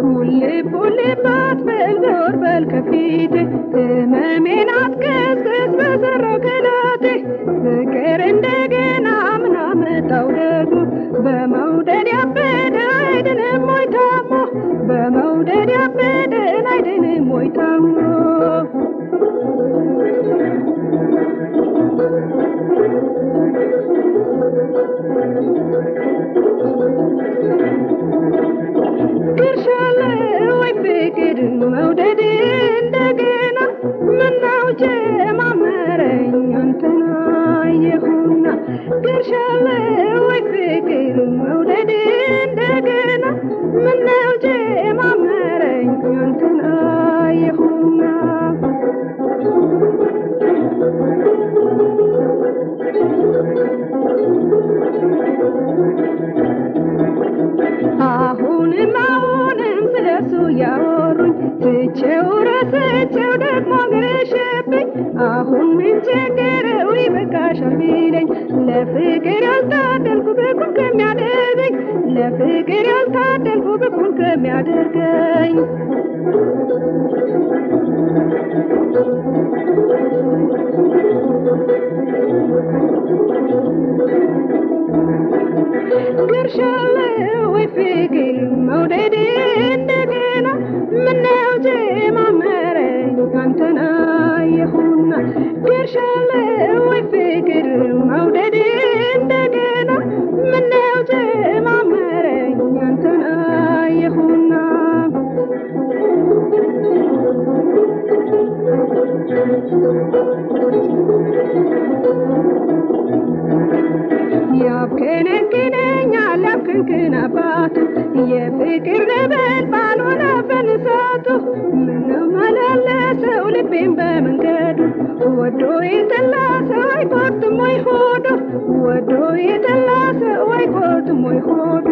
ውልብ ውልብ አትበል ዞር በል ከፊቴ ህመሜን አትቀስቅስ በሰራው ገላቴ ፍቅር እንደገና ምን አመጣው ደግሞ በመውደድ ያበደ አይድንም ወይ ታሞ በመውደድ ያበደን አይድንም ወይ ታሞ ድርሻለ ወይ ፍቅር መውደድ እንደገና ምነው ጀማመረኝ አንተን አየሁና ድርሻለ ወይ ፍቅር መውደድ እንደገና ምነው ጀማመረኝ አንተን አየሁና አሁንም አሁንም ስለሱ ያወሩኝ ትቼው ረስቼው ደግሞ ገረሸብኝ አሁን ምን ቸገረው ይበቃሻል ቢለኝ ለፍቅር ያልታደልኩ ብኩን ከሚያደርገኝ ለፍቅር ያልታደልኩ ብኩን ከሚያደርገኝ ግርሻለ ወይ ፍቅር መውደድ እንደገና ምነው ጀማመረኝ አንተን አየሁና ግርሻለ ወይ ፍቅር መውደድ እንደገና ምነው ጀማመረኝ አንተን አየሁና ያብከነክነኛል ያብክንክን አባቱ የፍቅር ነበልባል ሆነብን እሳቱ ምነው መላለሰው ልቤን በመንገዱ ወዶ የጠላ ሰው አይቆርጥም ወይ ሆዱ ወዶ የጠላ ሰው አይቆርጥም ወይ ሆዱ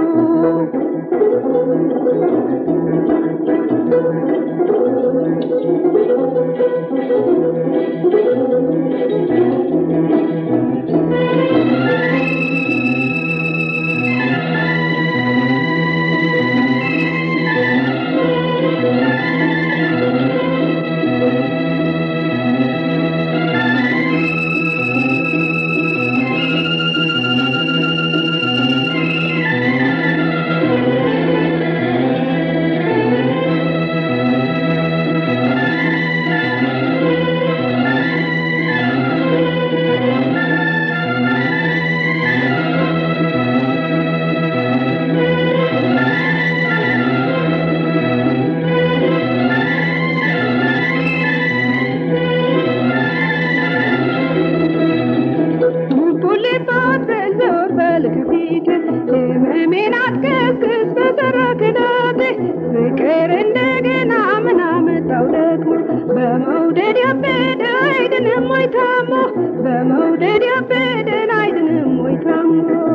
ቡልባት በዞር በል ከፊት ህመሜን አትቀስቅስ በሰራ ክዳቴ ፍቅር እንደገና ምን አመጣው ደግሞ በመውደድ ያበደ አይድንም ወይ ታሞ በመውደድ ያበደን አይድንም ወይ ታሞ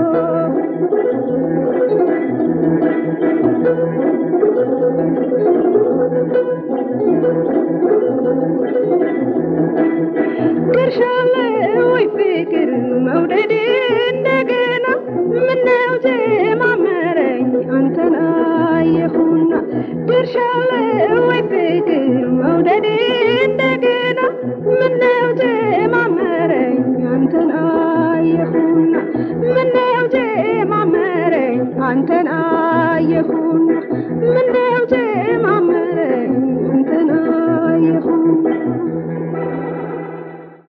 ድርሻለ ወይ ፍቅር መውደድ እንደገና ምነው ጀማመረኝ አንተን አየሁና ድርሻለ ወይ ፍቅር መውደድ እንደገና ምነው ጀማመረኝ አንተን አየሁና ምነው ጀማመረኝ አንተን አየሁና